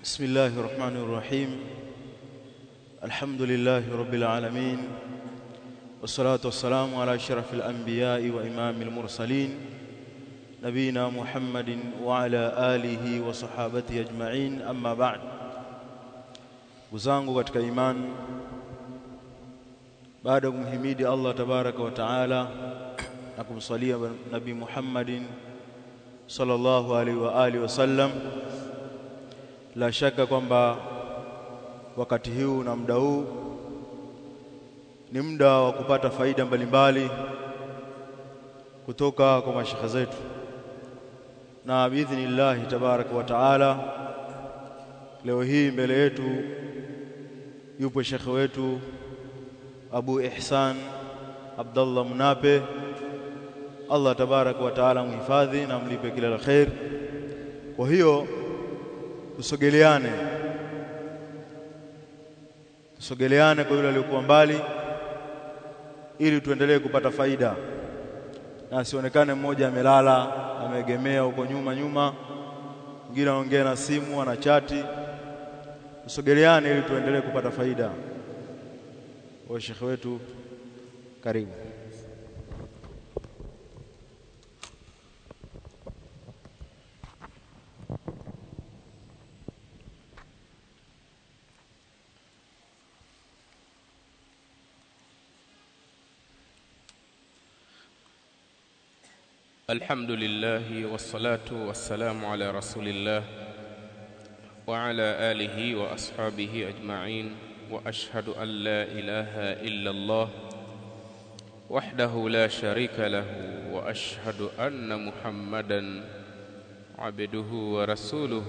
بسم الله الرحمن الرحيم الحمد لله رب العالمين والصلاة والسلام على أشرف الأنبياء وإمام المرسلين نبينا محمد وعلى آله وصحابته أجمعين أما بعد وزangu katika iman baada ya kumhimidi Allah tabaraka wa taala na kumsalia nabii Muhammadin sallallahu alaihi wa alihi wasallam la shaka kwamba wakati huu na muda huu ni muda wa kupata faida mbalimbali kutoka kwa mashekhe zetu na biidhnillahi tabaraka wa taala leo hii mbele yetu yupo shekhe wetu Abu Ihsan Abdullah Munape Allah tabaraka wa taala muhifadhi na mlipe kila la khair kwa hiyo tusogeleane tusogeleane kwa yule aliyokuwa mbali ili tuendelee kupata faida na asionekane mmoja amelala ameegemea huko nyuma nyuma mwingine anaongea na simu ana chati tusogeleane ili tuendelee kupata faida wa shekhe wetu karibu الحمد لله والصلاة والسلام على رسول الله وعلى آله وأصحابه أجمعين وأشهد أن لا إله إلا الله وحده لا شريك له وأشهد أن محمدا عبده ورسوله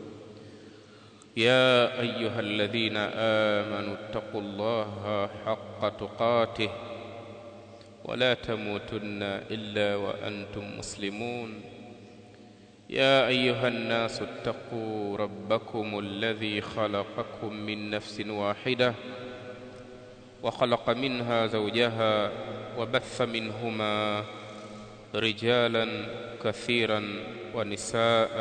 يا أيها الذين آمنوا اتقوا الله حق تقاته ولا تموتن الا وانتم مسلمون يا ايها الناس اتقوا ربكم الذي خلقكم من نفس واحده وخلق منها زوجها وبث منهما رجالا كثيرا ونساء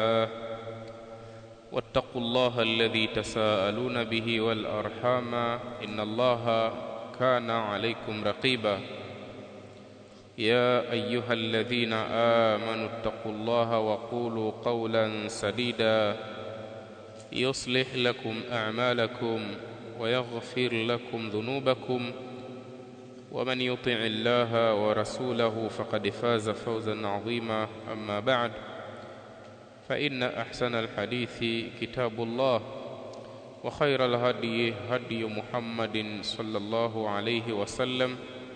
واتقوا الله الذي تساءلون به والارحام ان الله كان عليكم رقيبا يا ايها الذين امنوا اتقوا الله وقولوا قولا سديدا يصلح لكم اعمالكم ويغفر لكم ذنوبكم ومن يطع الله ورسوله فقد فاز فوزا عظيما اما بعد فان احسن الحديث كتاب الله وخير الهدي هدي محمد صلى الله عليه وسلم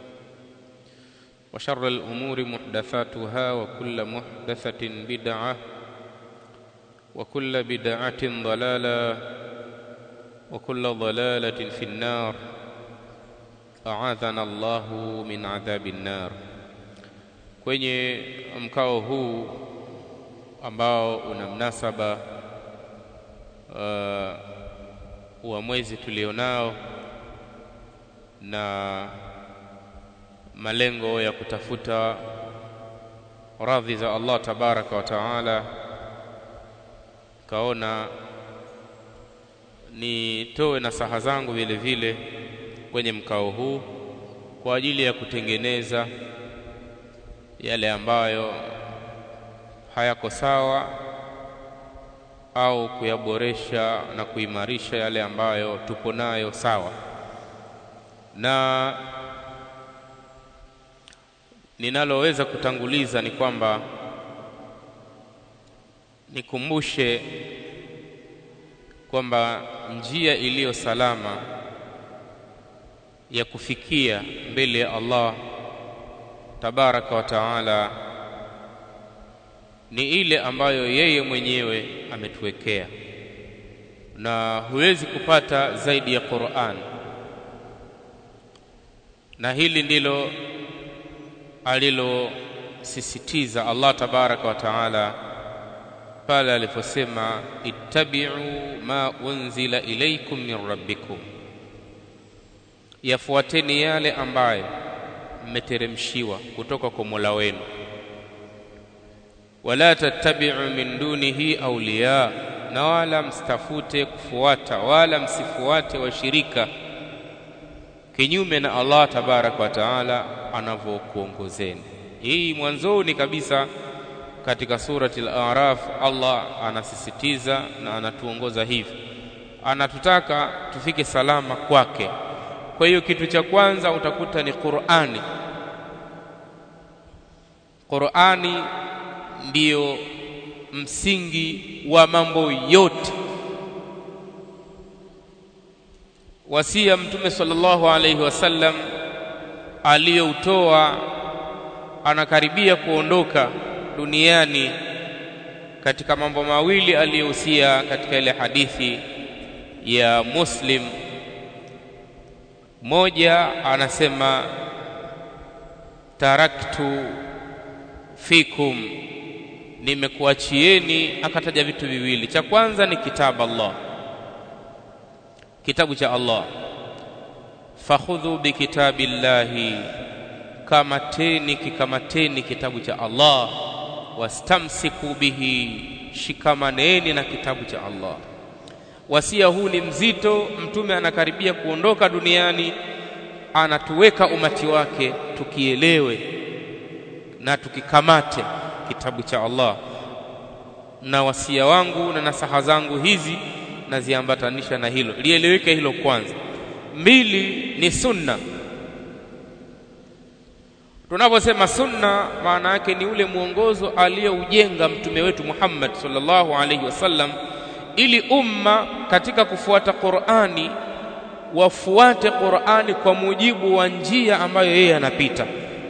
وشر الأمور محدثاتها وكل محدثة بدعة وكل بدعة ضلالة وكل ضلالة في النار أعاذنا الله من عذاب النار kwenye mkao huu ambao una mnasaba uh, wa mwezi tulionao na malengo ya kutafuta radhi za Allah tabaraka wa taala, kaona nitoe nasaha zangu vile vile kwenye mkao huu kwa ajili ya kutengeneza yale ambayo hayako sawa au kuyaboresha na kuimarisha yale ambayo tupo nayo sawa na ninaloweza kutanguliza ni kwamba nikumbushe kwamba njia iliyo salama ya kufikia mbele ya Allah tabaraka wa taala ni ile ambayo yeye mwenyewe ametuwekea, na huwezi kupata zaidi ya Qur'an, na hili ndilo alilosisitiza Allah tabaraka wa taala pale aliposema ittabi'u ma unzila ilaykum min rabbikum, yafuateni yale ambayo mmeteremshiwa kutoka kwa Mola wenu. wala tattabi'u min dunihi awliya na wala msitafute kufuata wala msifuate washirika kinyume na Allah tabaraka wa taala anavyokuongozeni. Hii mwanzoni kabisa katika surati al-A'raf Allah anasisitiza na anatuongoza hivi, anatutaka tufike salama kwake. Kwa hiyo kitu cha kwanza utakuta ni Qur'ani. Qur'ani ndiyo msingi wa mambo yote. Wasia Mtume sallallahu alaihi wasallam aliyoutoa anakaribia kuondoka duniani katika mambo mawili aliyohusia katika ile hadithi ya Muslim. Moja anasema taraktu fikum, nimekuachieni. Akataja vitu viwili, cha kwanza ni kitabu Allah, kitabu cha Allah, fakhudhu bikitabillahi, kamateni kikamateni kitabu cha Allah, wastamsiku bihi, shikamaneni na kitabu cha Allah. Wasia huu ni mzito. Mtume anakaribia kuondoka duniani, anatuweka umati wake tukielewe na tukikamate kitabu cha Allah. Na wasia wangu na nasaha zangu hizi naziambatanisha na hilo, lieleweke hilo kwanza. Mbili ni sunna. Tunaposema sunna, maana yake ni ule mwongozo aliyoujenga mtume wetu Muhammad sallallahu alaihi wasallam ili umma katika kufuata Qur'ani wafuate Qur'ani kwa mujibu wa njia ambayo yeye anapita,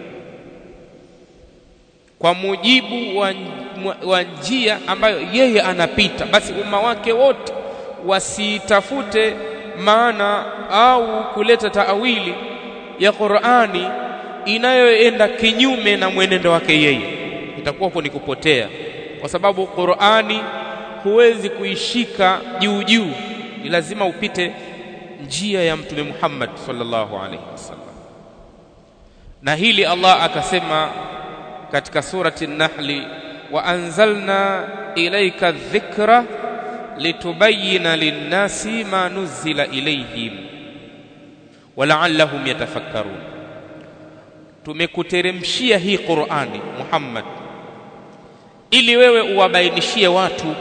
kwa mujibu wa, wa njia ambayo yeye anapita. Basi umma wake wote wasitafute maana au kuleta taawili ya Qur'ani inayoenda kinyume na mwenendo wake yeye, itakuwa huko ni kupotea, kwa sababu Qur'ani huwezi kuishika juu juu, ni lazima upite njia ya Mtume Muhammad sallallahu alaihi wasallam. Na hili Allah akasema katika surati Nahli, wa anzalna ilaika dhikra litubayina linnasi ma nuzila ilayhim walaallahum yatafakkarun, tumekuteremshia hii Qur'ani Muhammad ili wewe uwabainishie watu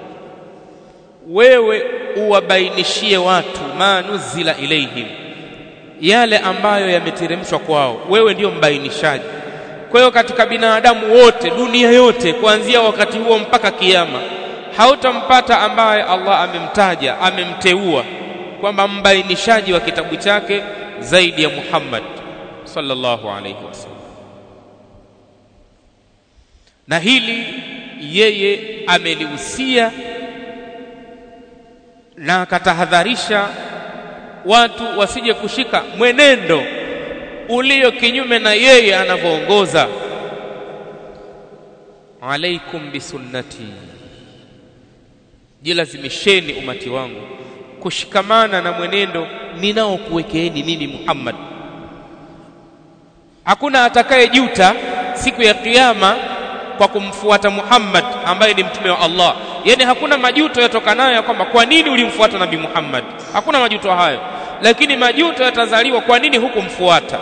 wewe uwabainishie watu ma nuzila ilaihim, yale ambayo yameteremshwa kwao. Wewe ndiyo mbainishaji. Kwa hiyo katika binadamu wote dunia yote, kuanzia wakati huo mpaka kiyama, hautampata ambaye Allah amemtaja amemteua kwamba mbainishaji wa kitabu chake zaidi ya Muhammad sallallahu alaihi wasallam. Na hili yeye amelihusia na akatahadharisha watu wasije kushika mwenendo ulio kinyume na yeye anavyoongoza. alaikum bisunnati, jilazimisheni umati wangu kushikamana na mwenendo ninaokuwekeeni mimi Muhammad. Hakuna atakayejuta siku ya Kiyama kwa kumfuata Muhammad ambaye ni mtume wa Allah. Yaani hakuna majuto yatokanayo ya kwamba kwa nini ulimfuata Nabii Muhammad, hakuna majuto hayo, lakini majuto yatazaliwa kwa nini hukumfuata.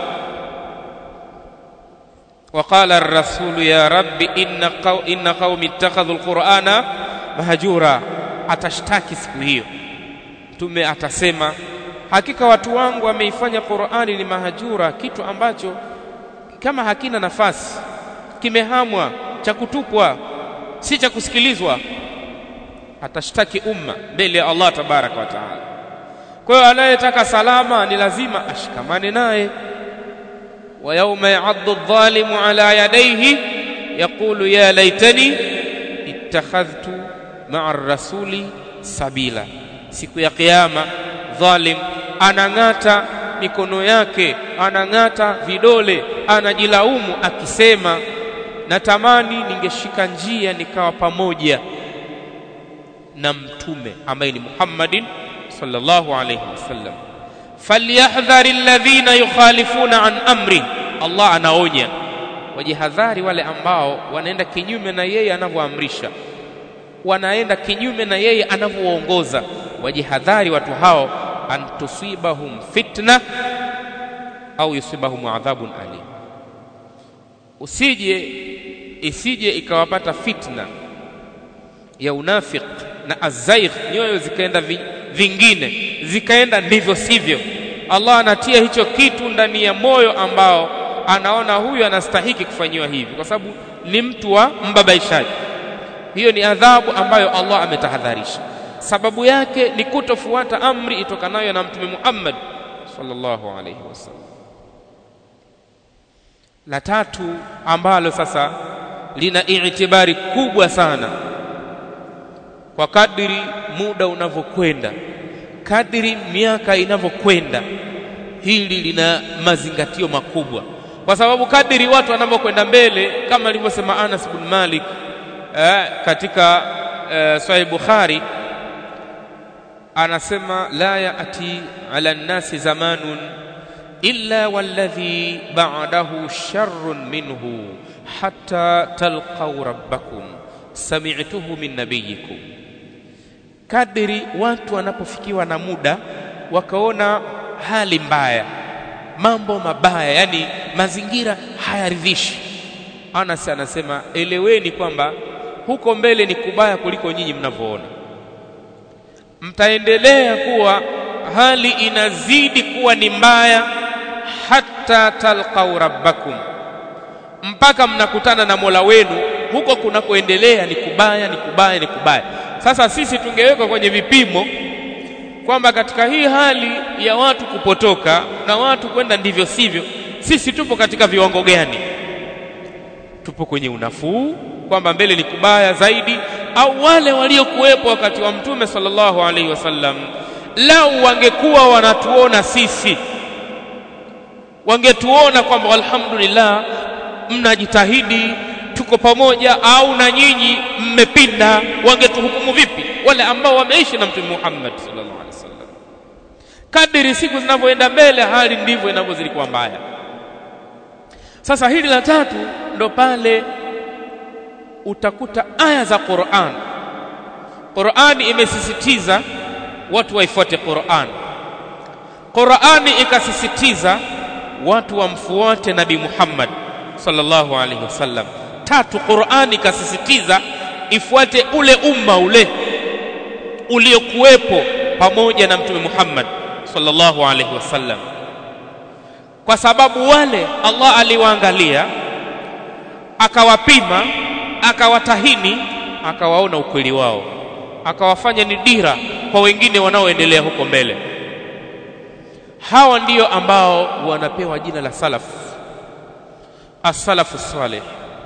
Waqala ar-rasulu ya rabbi inna, qaw, inna qaumi ittakhadhu al-Qur'ana mahjura, atashtaki siku hiyo. Mtume atasema hakika watu wangu wameifanya Qur'ani ni mahajura, kitu ambacho kama hakina nafasi, kimehamwa, cha kutupwa, si cha kusikilizwa. Atashtaki umma mbele ya Allah tabaraka wa taala. Kwa hiyo anayetaka salama ni lazima ashikamane naye. wa yauma ya'addu adh-dhalimu ala yadayhi yaqulu ya laitani ittakhadhtu ma'a ar-rasuli sabila, siku ya Kiyama dhalim anang'ata mikono yake, anang'ata vidole, anajilaumu akisema, natamani ningeshika njia nikawa pamoja na mtume ambaye ni Muhammadin sallallahu alayhi wasallam. falyahdhari alladhina yukhalifuna an amri, Allah anaonya wajihadhari wale ambao wanaenda kinyume na yeye anavyoamrisha. wanaenda kinyume na yeye anavyowaongoza wajihadhari watu hao an tusibahum fitna au yusibahum adhabun alim usije isije ikawapata fitna ya unafiq na azaigh nyoyo zikaenda vi, vingine zikaenda ndivyo sivyo Allah anatia hicho kitu ndani ya moyo ambao anaona huyu anastahiki kufanyiwa hivi kwa sababu ni mtu wa mbabaishaji hiyo ni adhabu ambayo Allah ametahadharisha sababu yake ni kutofuata amri itokanayo na mtume Muhammad sallallahu alayhi wasallam la tatu ambalo sasa lina itibari kubwa sana kwa kadiri muda unavyokwenda kadiri miaka inavyokwenda hili lina mazingatio makubwa kwa sababu kadiri watu wanavyokwenda mbele kama alivyosema Anas bin Malik eh, katika eh, Sahih Bukhari anasema la yaati ala nnasi zamanun illa walladhi ba'dahu sharrun minhu hatta talqaw rabbakum sami'tuhu min nabiyikum kadiri watu wanapofikiwa na muda wakaona hali mbaya mambo mabaya yani mazingira hayaridhishi Anas anasema eleweni kwamba huko mbele ni kubaya kuliko nyinyi mnavyoona mtaendelea kuwa hali inazidi kuwa ni mbaya hatta talqau rabbakum mpaka mnakutana na Mola wenu huko kunakoendelea ni kubaya ni kubaya ni kubaya sasa sisi tungewekwa kwenye vipimo kwamba katika hii hali ya watu kupotoka na watu kwenda ndivyo sivyo sisi tupo katika viwango gani tupo kwenye unafuu kwamba mbele ni kubaya zaidi au wale waliokuwepo wakati wa mtume sallallahu alaihi wasallam lau wangekuwa wanatuona sisi wangetuona kwamba alhamdulillah mnajitahidi tuko pamoja au na nyinyi mmepinda wangetuhukumu vipi wale ambao wameishi na mtume Muhammad sallallahu alaihi wasallam kadiri siku zinavyoenda mbele hali ndivyo inavyozidi kuwa mbaya sasa hili la tatu ndo pale utakuta aya za Qur'an Qur'ani imesisitiza watu waifuate Qur'an Qur'ani ikasisitiza watu wamfuate Nabii Muhammad sallallahu alaihi wasallam tatu Qur'ani ikasisitiza ifuate ule umma ule uliokuwepo pamoja na mtume Muhammad sallallahu alaihi wasallam kwa sababu wale Allah aliwaangalia akawapima akawatahini akawaona ukweli wao akawafanya ni dira kwa wengine wanaoendelea huko mbele hawa ndiyo ambao wanapewa jina la salaf as-salafu salih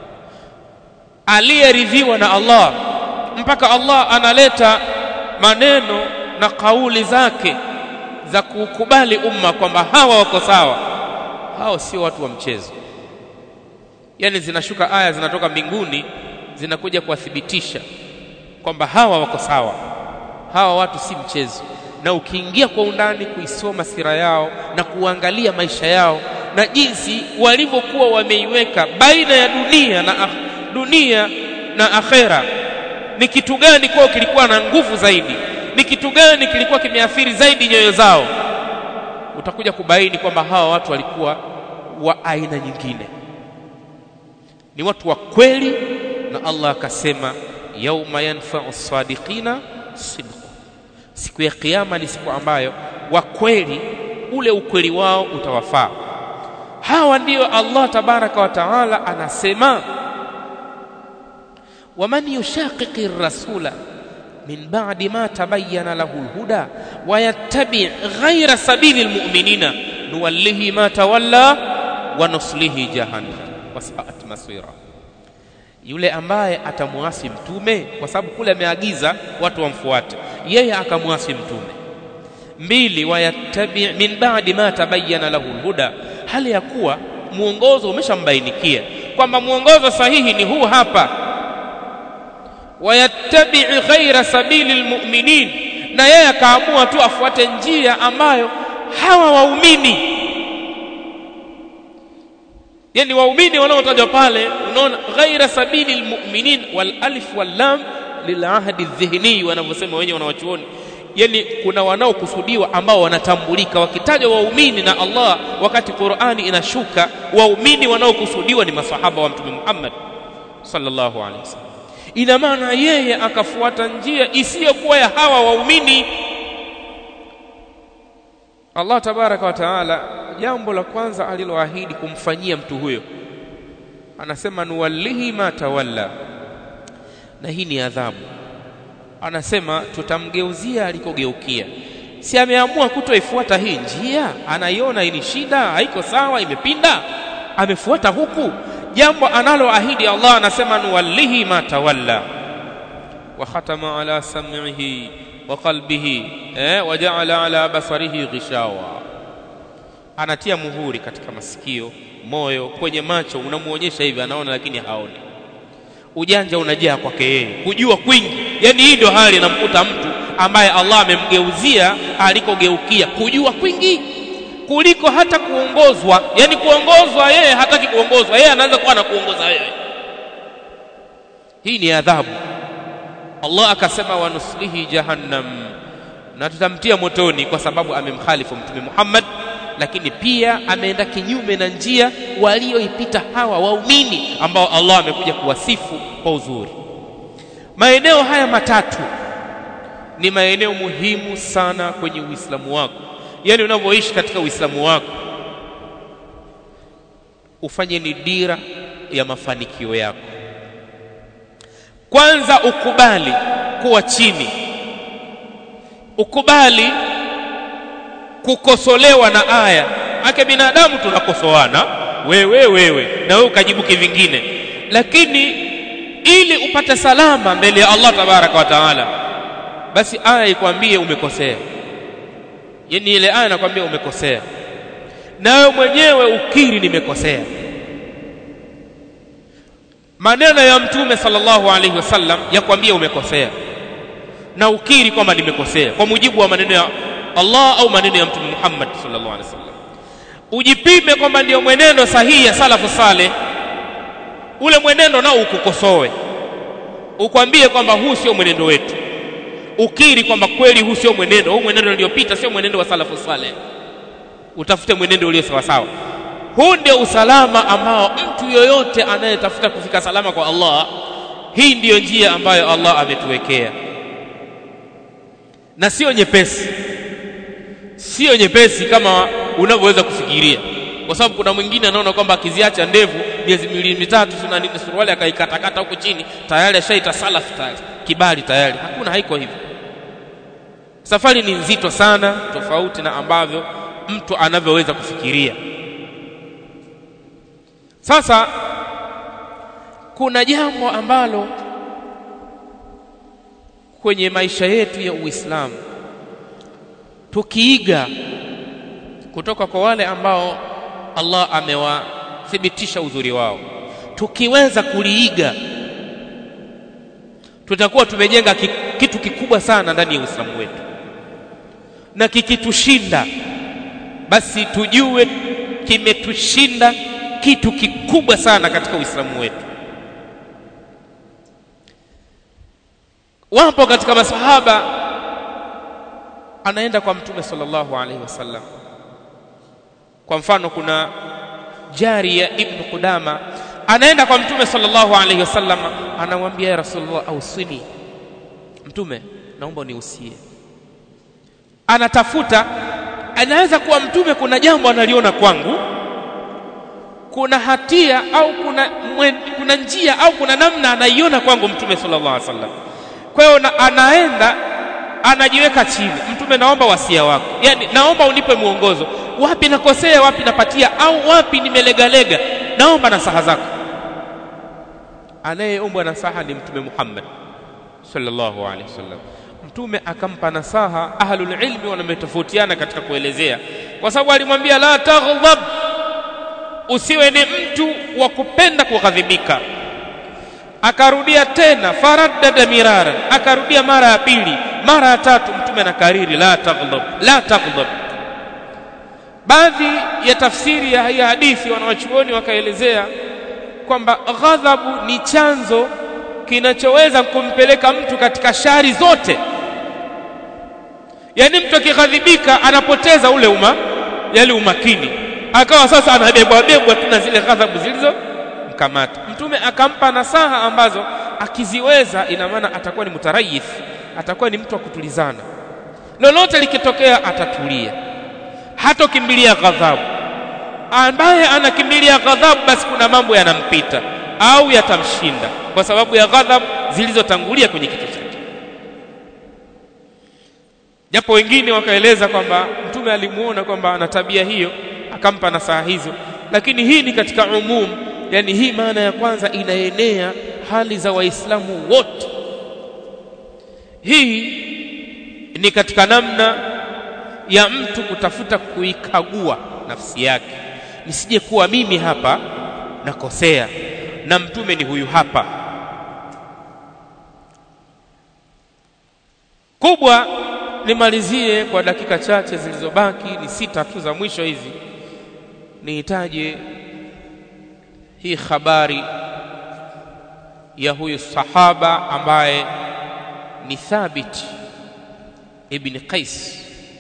aliyeridhiwa na Allah mpaka Allah analeta maneno na kauli zake za kukubali umma kwamba hawa wako sawa hao sio watu wa mchezo yani zinashuka aya zinatoka mbinguni zinakuja kuwathibitisha kwamba hawa wako sawa hawa watu si mchezo na ukiingia kwa undani kuisoma sira yao na kuangalia maisha yao na jinsi walivyokuwa wameiweka baina ya dunia na akh, dunia na akhera ni kitu gani kwao kilikuwa na nguvu zaidi ni kitu gani kilikuwa kimeathiri zaidi nyoyo zao utakuja kubaini kwamba hawa watu walikuwa wa aina nyingine ni watu wa kweli na Allah akasema yauma yanfa'u sadiqina sidqu siku ya kiyama ni siku ambayo wa kweli ule ukweli wao utawafaa hawa ndiyo Allah tabaraka wa taala anasema waman yushaqiqi rasula min ba'di ma tabayyana lahu alhuda wa yattabi' ghayra sabili almu'minina nuwallihi ma tawalla wa nuslihi jahannam wasaat masira yule ambaye atamwasi mtume kwa sababu kule ameagiza watu wamfuate yeye akamwasi mtume mbili wayattabi min ba'di ma tabayyana lahu alhuda hali ya kuwa muongozo umeshambainikia kwamba muongozo sahihi ni huu hapa wayattabi ghaira sabili almu'minin na yeye akaamua tu afuate njia ambayo hawa waumini yani waumini wanaotajwa pale unaona ghaira sabili almu'minin wal alif wal lam lilahdi dhihni wanavyosema wenye wanawachuoni yani kuna wanaokusudiwa ambao wanatambulika wakitajwa waumini na Allah wakati Qur'ani inashuka waumini wanaokusudiwa ni masahaba wa mtume Muhammad sallallahu alaihi wasallam ina maana yeye akafuata njia isiyokuwa ya hawa waumini Allah tabaraka wa taala jambo la kwanza aliloahidi kumfanyia mtu huyo anasema nuwallihi ma tawalla na hii ni adhabu anasema tutamgeuzia alikogeukia si ameamua kutoifuata hii njia anaiona hii ni shida haiko sawa imepinda amefuata huku jambo analoahidi Allah anasema nuwallihi ma tawalla wa khatama ala sam'ihi wa qalbihi eh, wa ja'ala ala basarihi ghishawa anatia muhuri katika masikio moyo kwenye macho unamuonyesha hivi anaona lakini haoni ujanja unajaa kwake yeye kujua kwingi yani hii ndio hali inamkuta mtu ambaye Allah amemgeuzia alikogeukia kujua kwingi kuliko hata kuongozwa yani kuongozwa yeye hataki kuongozwa yeye anaanza kuwa anakuongoza wewe hii ni adhabu Allah akasema wanuslihi jahannam na tutamtia motoni kwa sababu amemkhalifu mtume Muhammad lakini pia ameenda kinyume na njia walioipita hawa waumini ambao Allah amekuja kuwasifu kwa uzuri maeneo haya matatu ni maeneo muhimu sana kwenye Uislamu wako yani unavyoishi katika Uislamu wako ufanye ni dira ya mafanikio yako kwanza ukubali kuwa chini ukubali kukosolewa na aya ake binadamu tunakosoana wewe wewe na wewe ukajibu kivingine lakini ili upate salama mbele ya Allah tabaraka wa taala basi aya ikwambie umekosea yani ile aya inakwambia umekosea na wewe mwenyewe ukiri nimekosea maneno ya mtume sallallahu alaihi wasallam yakwambia umekosea na ukiri kwamba nimekosea kwa mujibu wa maneno ya Allah au maneno ya mtume Muhammad sallallahu alaihi wasallam ujipime kwamba ndio mwenendo sahihi ya salafu saleh ule mwenendo nao ukukosoe ukwambie kwamba huu sio mwenendo wetu ukiri kwamba kweli huu sio mwenendo huu mwenendo uliopita sio mwenendo wa salafu saleh utafute mwenendo ulio sawa sawa huu ndio usalama ambao mtu yoyote anayetafuta kufika salama kwa Allah hii ndiyo njia ambayo Allah ametuwekea na sio nyepesi sio nyepesi kama unavyoweza kufikiria kwa sababu kuna mwingine anaona kwamba akiziacha ndevu miezi miwili mitatu sina nini suruali akaikatakata huko chini tayari ashaita salaf tayari kibali tayari hakuna haiko hivyo safari ni nzito sana tofauti na ambavyo mtu anavyoweza kufikiria sasa kuna jambo ambalo kwenye maisha yetu ya Uislamu tukiiga kutoka kwa wale ambao Allah amewathibitisha uzuri wao tukiweza kuliiga tutakuwa tumejenga kitu kikubwa sana ndani ya Uislamu wetu na kikitushinda basi tujue kimetushinda kitu kikubwa sana katika Uislamu wetu wapo katika masahaba anaenda kwa mtume sallallahu alaihi wasallam kwa mfano kuna jari ya ibn Qudama anaenda kwa mtume sallallahu alaihi wasallam anamwambia ya rasulullah ausini mtume naomba uniusie anatafuta anaweza kuwa mtume kuna jambo analiona kwangu kuna hatia au kuna mwen, kuna njia au kuna namna anaiona kwangu mtume sallallahu alaihi wasallam kwa hiyo anaenda anajiweka chini mtume naomba wasia wako yani naomba unipe mwongozo wapi nakosea wapi napatia au wapi nimelegalega naomba nasaha zako anayeombwa nasaha ni mtume Muhammad sallallahu alaihi wasallam mtume akampa nasaha ahlul ilmi wanametofautiana katika kuelezea kwa sababu alimwambia la taghdhab usiwe ni mtu wa kupenda kughadhibika akarudia tena faraddada mirara akarudia mara ya pili mara ya tatu mtume anakariri la taghdhab la taghdhab baadhi ya tafsiri ya hii hadithi wanawachuoni wakaelezea kwamba ghadhabu ni chanzo kinachoweza kumpeleka mtu katika shari zote yaani mtu akighadhibika anapoteza ule uma yale umakini akawa sasa anabebwa bebwa tu na zile ghadhabu zilizo mkamata mtume akampa nasaha ambazo akiziweza ina maana atakuwa ni mutarayif atakuwa ni mtu wa kutulizana lolote likitokea atatulia hatokimbilia ghadhabu ambaye anakimbilia ghadhabu basi kuna mambo yanampita au yatamshinda kwa sababu ya ghadhabu zilizotangulia kwenye kichwa chake japo wengine wakaeleza kwamba mtume alimuona kwamba ana tabia hiyo akampa nasaha hizo lakini hii ni katika umum yani hii maana ya kwanza inaenea hali za waislamu wote hii ni katika namna ya mtu kutafuta kuikagua nafsi yake nisije kuwa mimi hapa nakosea na mtume ni huyu hapa kubwa nimalizie kwa dakika chache zilizobaki ni sita tu za mwisho hizi nihitaje hii habari ya huyu sahaba ambaye ni Thabit ibn Qais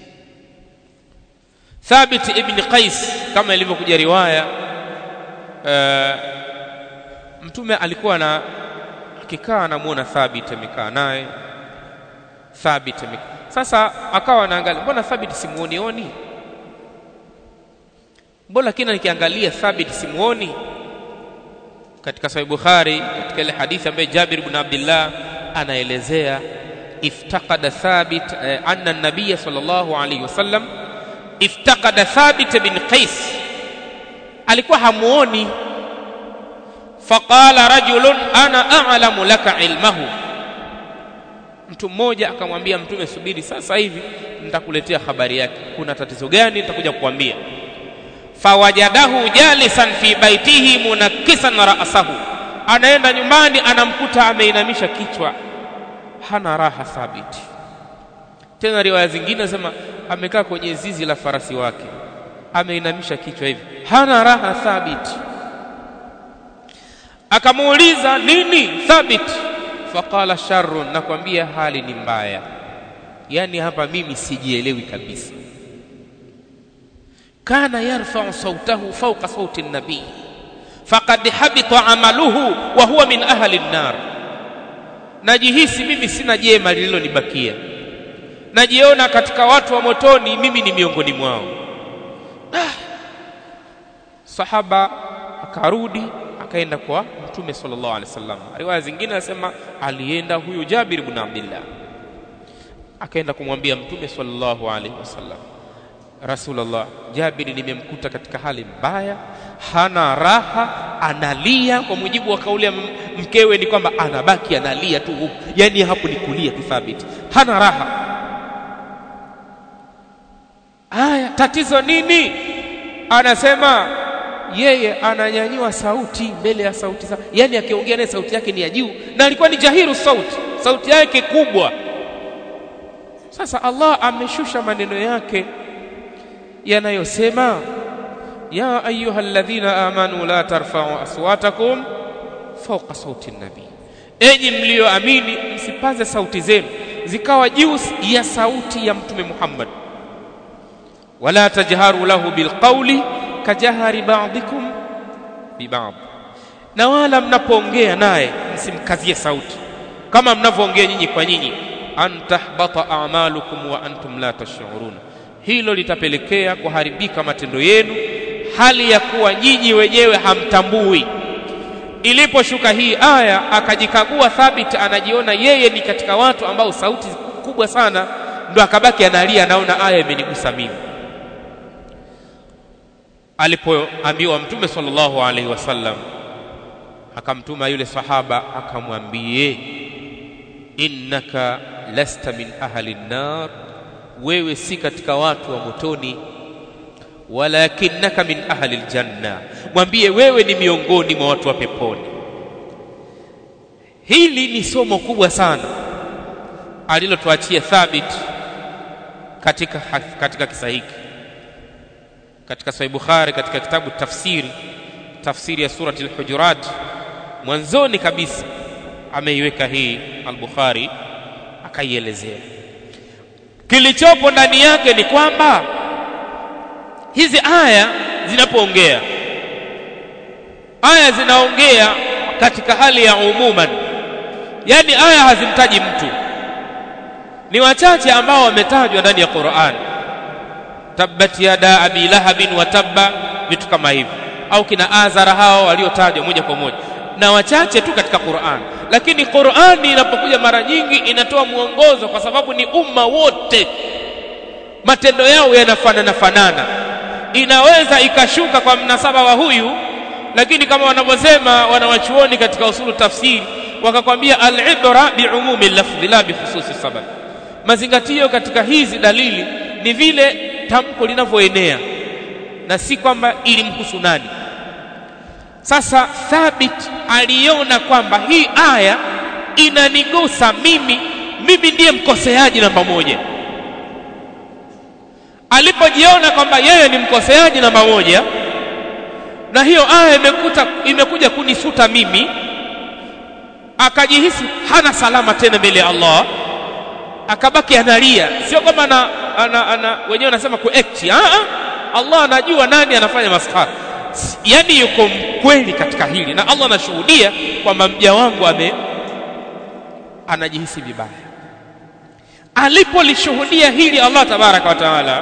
Thabit ibn Qais kama ilivyokuja riwaya uh, mtume alikuwa na akikaa anamuona Thabit amekaa naye Thabit amekaa sasa akawa anaangalia mbona Thabit simuonioni mbona kina nikiangalia Thabit simuoni katika Sahih Bukhari katika ile hadithi ambayo Jabir ibn Abdullah anaelezea iftaqada Thabit eh, anna an-nabiy sallallahu alayhi wasallam iftaqada Thabit bin Qais alikuwa hamuoni faqala rajulun ana a'lamu laka ilmahu mtu mmoja akamwambia mtume subiri sasa hivi nitakuletea habari yake kuna tatizo gani nitakuja kukwambia fawajadahu jalisan fi baitihi munakkisan ra'sahu anaenda nyumbani anamkuta ameinamisha kichwa hana raha thabiti tena riwaya zingine nasema amekaa kwenye zizi la farasi wake ameinamisha kichwa hivi hana raha thabiti akamuuliza nini thabiti faqala sharrun nakwambia hali ni mbaya yani hapa mimi sijielewi kabisa kana yarfa'u sautahu fawqa sauti an-nabi faqad habita amaluhu wa huwa min ahli an-nar najihisi mimi sina jema lililonibakia najiona katika watu wa motoni mimi ni miongoni mwao ah. sahaba akarudi akaenda kwa mtume sallallahu alaihi wasallam riwaya zingine nasema alienda huyu Jabir ibn Abdullah akaenda kumwambia mtume sallallahu alaihi wasallam Rasulullah Jabiri nimemkuta katika hali mbaya hana raha analia kwa mujibu wa kauli ya mkewe ni kwamba anabaki analia tu huku yani hapo ni kulia kithabiti hana raha haya tatizo nini anasema yeye ananyanyua sauti mbele ya sauti za yani akiongea naye sauti yake ni ya juu na alikuwa ni jahiru sauti sauti yake kubwa sasa Allah ameshusha maneno yake yanayosema ya ayuha alladhina amanu la tarfa'u aswatakum fawqa sauti nabi enyi mlioamini msipaze sauti zenu zikawa juu ya sauti ya mtume Muhammad wala tajharu lahu bilqawli kajahari ba'dikum bi ba'd na wala mnapoongea naye msimkazie sauti kama mnavyoongea nyinyi kwa nyinyi antahbata a'malukum wa antum la tash'uruna hilo litapelekea kuharibika matendo yenu hali ya kuwa nyinyi wenyewe hamtambui iliposhuka hii aya akajikagua thabit anajiona yeye ni katika watu ambao sauti kubwa sana ndo akabaki analia anaona aya imenigusa mimi alipoambiwa mtume sallallahu alaihi wasallam akamtuma yule sahaba akamwambie innaka lasta min ahli nnar wewe si katika watu wa motoni walakinnaka min ahli aljanna mwambie wewe ni miongoni mwa watu wa peponi hili ni somo kubwa sana alilotuachia thabit katika katika kisa hiki katika sahih bukhari katika kitabu tafsiri tafsiri ya surati al-hujurat mwanzoni kabisa ameiweka hii al-Bukhari akaielezea kilichopo ndani yake ni kwamba hizi aya zinapoongea aya zinaongea katika hali ya umuman yani aya hazimtaji mtu ni wachache ambao wametajwa ndani ya Qur'an tabbat yada abi lahabin wa tabba vitu kama hivi au kina azara hao waliotajwa moja kwa moja na wachache tu katika Qur'an lakini Qur'ani inapokuja mara nyingi inatoa mwongozo kwa sababu ni umma wote matendo yao yanafanana fanana inaweza ikashuka kwa mnasaba wa huyu lakini kama wanavyosema wanawachuoni katika usulu tafsiri wakakwambia al-ibra biumumi lafdhi la bikhususi sabab mazingatio katika hizi dalili ni vile tamko linavyoenea na si kwamba ilimhusu nani sasa thabit aliona kwamba hii aya inanigusa mimi mimi ndiye mkoseaji namba moja alipojiona kwamba yeye ni mkoseaji namba moja na hiyo aya imekuta imekuja kunisuta mimi akajihisi hana salama tena mbele ya Allah akabaki analia sio kama ana, ana, ana wenyewe wanasema kuact Allah anajua nani anafanya maskhara yani yuko mkweli katika hili na Allah anashuhudia kwamba mja wangu ame anajihisi vibaya alipolishuhudia hili Allah tabaraka wa taala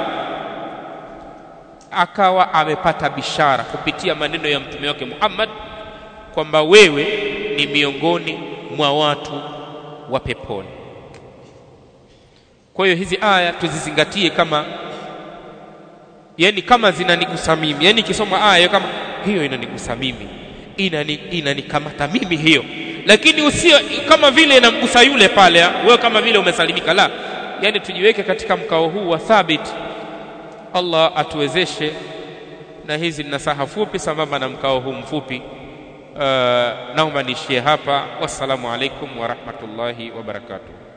akawa amepata bishara kupitia maneno ya mtume wake Muhammad kwamba wewe ni miongoni mwa watu wa peponi kwa hiyo hizi aya tuzizingatie kama yani kama zinanigusa mimi yani ikisoma aya kama hiyo inanigusa mimi inani inanikamata mimi hiyo lakini usio kama vile inamgusa yule pale wewe kama vile umesalimika la yani tujiweke katika mkao huu wa thabit Allah atuwezeshe na hizi ni nasaha fupi sambamba na mkao huu mfupi uh, naomba niishie hapa wassalamu alaikum wa rahmatullahi wa barakatuh